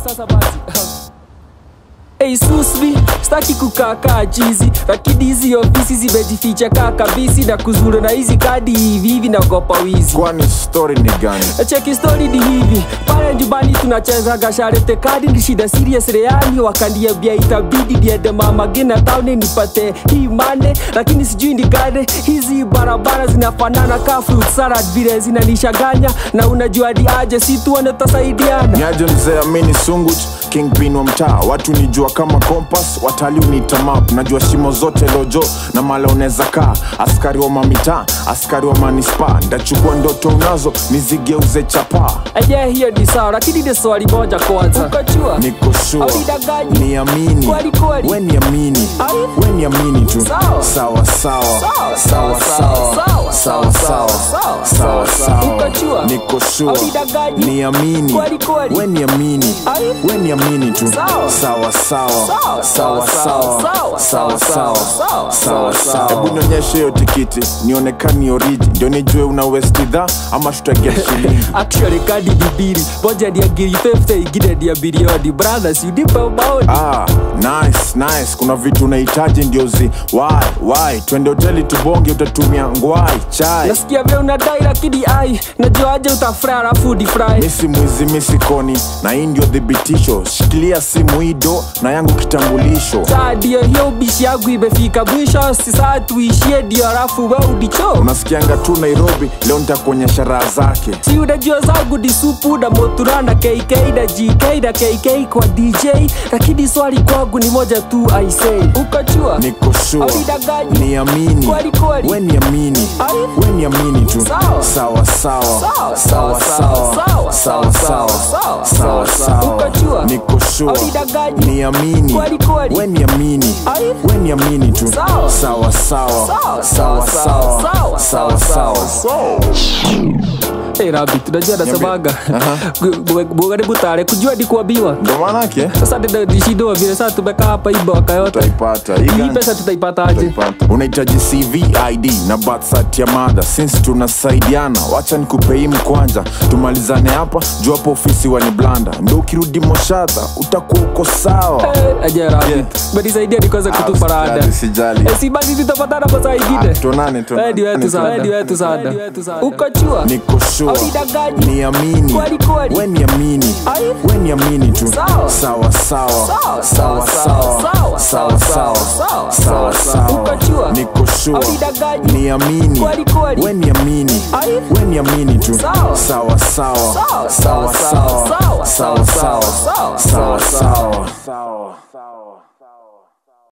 sasa basi Hey susmi, staki kukaa kaa chizi Lakini hizi ofisi zimejificha kaa kabisi Na kuzura na hizi kadi hivi hivi naogopa wizi kwani story ni gani Cheki story ni hivi pale nyumbani tunachezaga sharete kadi ni shida serious reani wakaniambia itabidi niende mama gina tauni nipate hii mane lakini sijui ni gane hizi barabara zinafanana ka fruit salad vile zinanishaganya na unajua ni aje si tuone tutasaidiana niaje mzee amini sunguch kingpin wa mtaa watu nijua kama kompas watalii uniita map najua shimo zote lojo na mala unaweza kaa askari wa mamitaa askari wa manispa ndachukua ndoto unazo nizigeuze chapaa aje hiyo ni sawa lakini ni swali moja kwanza ukajua niko sure Haujidanganyi. niamini Kweli, kweli. we niamini Ai. we niamini tu Sawa. sawa sawa Sawa, sawa sawa, sawa, sawa sawa sawa, sawa sawa. sawa Ukajua. niko sure Haujidanganyi. niamini Kweli, kweli. we niamini Ai. we niamini tu Sawa. sawa sawa Sawa, sawa sawa, sawa sawa, sawa sawa, sawa sawa, sawa sawa. hebu nionyeshe hiyo tikiti nionekani oriji ndio nijue una westidha ama tutagia shilingi actually kadi ni mbili moja ni ya ngiri 50 ingine ni ya bilioni brothers unipe maoni Ah, nice, nice. Kuna vitu unahitaji ndio zi why, why? Twende hoteli tubonge, utatumia ngwai chai. nasikia vile unadai lakini ai najua aje utafry alafu difry Misi mwizi misi koni, na hii ndio thibitisho. Shikilia simu hido na yangu kitambulisho. saa ndio hiyo ubishi yangu imefika mwisho si saa tuishie ndio alafu we udicho Unasikianga tu Nairobi, leo nitakuonyesha raha zake. si unajua zangu ni supu na motura na kk na gk na kk kwa dj lakini swali kwangu ni moja tu aisei ukajua Niko sure, Haujidanganyi. niamini, Kweli, kweli. we niamini, Ai. we niamini tu. Sawa. Sawa sawa, Sawa, sawa sawa, sawa, sawa, sawa sawa, sawa, sawa, sawa sawa. Ukajua. sawa. Niko sure, Haujidanganyi. niamini, Kweli, kweli. we niamini, Ai. we niamini tu. Sawa. Sawa Sawa, sawa, sawa, sawa sawa, sawa, sawa, sawa sawa. hey, rabi tunajua nasemaga bugani butare kujua ni kuambiwa Ndo maanake sasa nishindoa vile sasa tumekaa hapa hii mwaka yote utaipata hii hii gani? pesa tutaipataje Utaipata. unahitaji cv id na birth cert ya mada since tunasaidiana wacha nikupe hii mkwanja tumalizane hapa juu hapo ofisi wani blanda ndo ukirudi moshadha utakuwa uko sawa ajera Yeah. menisaidia nikaweza Ah, kutupa rada usijali, usijali. Eh, si basi tutapatana masaa ingine Ah, tuonane, tuonane. Wewe ni wetu sana Tuonane. ni wetu sana ukachua niko sure Haujidanganyi. niamini Kweli, kweli. we niamini Ai. we niamini tu Sawa. sawa sawa Sawa, sawa sawa, sawa sawa, sawa sawa, sawa sawa, sawa sawa Ukajua. niko sure Haujidanganyi. niamini Kweli, kweli. we niamini Ai. we niamini tu Sawa. sawa sawa Sawa, sawa sawa, sawa, sawa sawa sawa, sawa sawa, sawa sawa